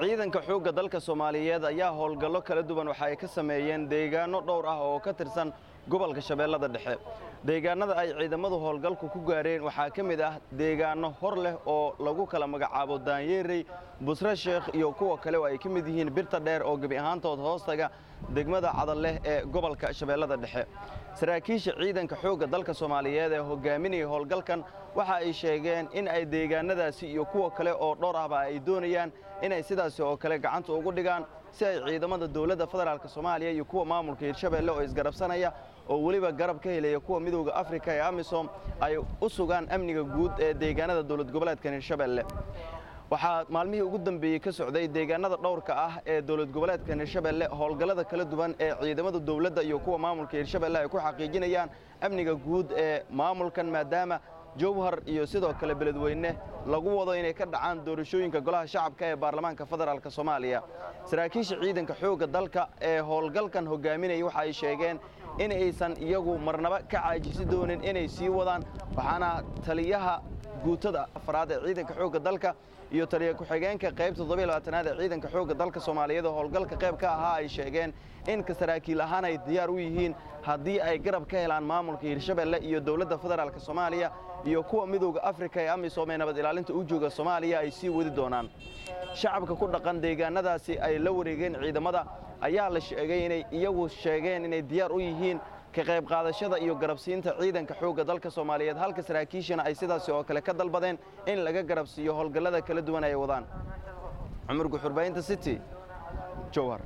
ciidanka xoogga dalka soomaaliyeed ayaa howlgallo kala duwan waxa ay ka sameeyeen deegaano dhowr ah oo ka tirsan gobolka shabeellada dhexe deegaanada ay ciidamadu howlgalku ku gaareen waxaa ka mid ah deegaano hor leh oo lagu kala magacaabo daanyeerey busre sheekh iyo kuwa kale oo ay ka mid yihiin birta dheer oo gebi ahaantood hoostaga degmada cadal leh ee gobolka shabeellada dhexe saraakiisha ciidanka xoogga dalka soomaaliyeed ee hogaaminaya howlgalkan waxa ay sheegeen in ay deegaanadaasi iyo kuwa kale oo dhowr ahba ay doonayaan inay sidaasi oo kale gacanta ugu dhigaan si ay ciidamada dowladda federaalk soomaaliya iyo kuwa maamulka hirshabeelle oo isgarabsanaya oo weliba garab ka helaya kuwa midowda afrika ee amisom ay u sugaan amniga guud ee deegaanada dowlad goboleedkan hirshabeelle waxaa maalmihii ugu dambeeyey ka socday deegaanada dhowrka ah ee dowlad goboleedkan hirshabeelle howlgallada kala duwan ee ciidamada dowladda iyo kuwa maamulka hirshabeelle ay ku xaqiijinayaan amniga guud ee maamulkan maadaama jowhar iyo sidoo kale beledweyne lagu wado inay ka dhacaan doorashooyinka golaha shacabka ee baarlamaanka federaalk soomaaliya saraakiisha ciidanka xoogga dalka ee howlgalkan hogaaminaya waxa ay sheegeen in aysan iyagu marnaba ka caajisi doonin inay sii wadaan waxaana taliyaha guutada afraad ee ciidanka xoogga dalka iyo taliya ku-xigeenka qaybta toddobayabaatanaad ee ciidanka xoogga dalka soomaaliyeed oo howlgalka qayb ka ahaa ay sheegeen in ka saraakiil ahaan ay diyaar u yihiin haddii ay garab ka helaan maamulka hirshabeelle iyo dowladda federaalk soomaaliya iyo kuwa midowda afrika ee amisom ee nabad ilaalinta u jooga soomaaliya ay sii wadi doonaan shacabka ku dhaqan deegaanadaasi ay la wareegeen ciidamada ayaa la sheegay inay iyagu sheegeen inay diyaar u yihiin ka qayb qaadashada iyo garabsiinta ciidanka xoogga dalka soomaaliyeed halka saraakiishana ay sidaasi oo kale ka dalbadeen in laga garabsiiyo howlgallada kala duwan ay wadaan cumar guxurbaynta city jowhar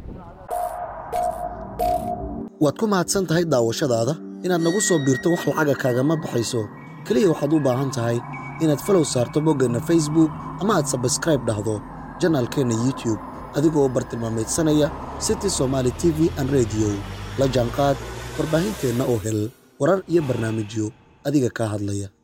waad ku mahadsan tahay daawashadaada inaad nagu soo biirto wax lacaga kaagama baxayso keliya waxaad u baahan tahay inaad falow saarto boggeenna facebook ama aad sabskraib dhahdo janaalkeenna youtube adigoo u bartilmaamaydsanaya city somaali t v an rediyo la jaanqaad warbaahinteenna oo hel warar iyo barnaamijyo adiga kaa hadlaya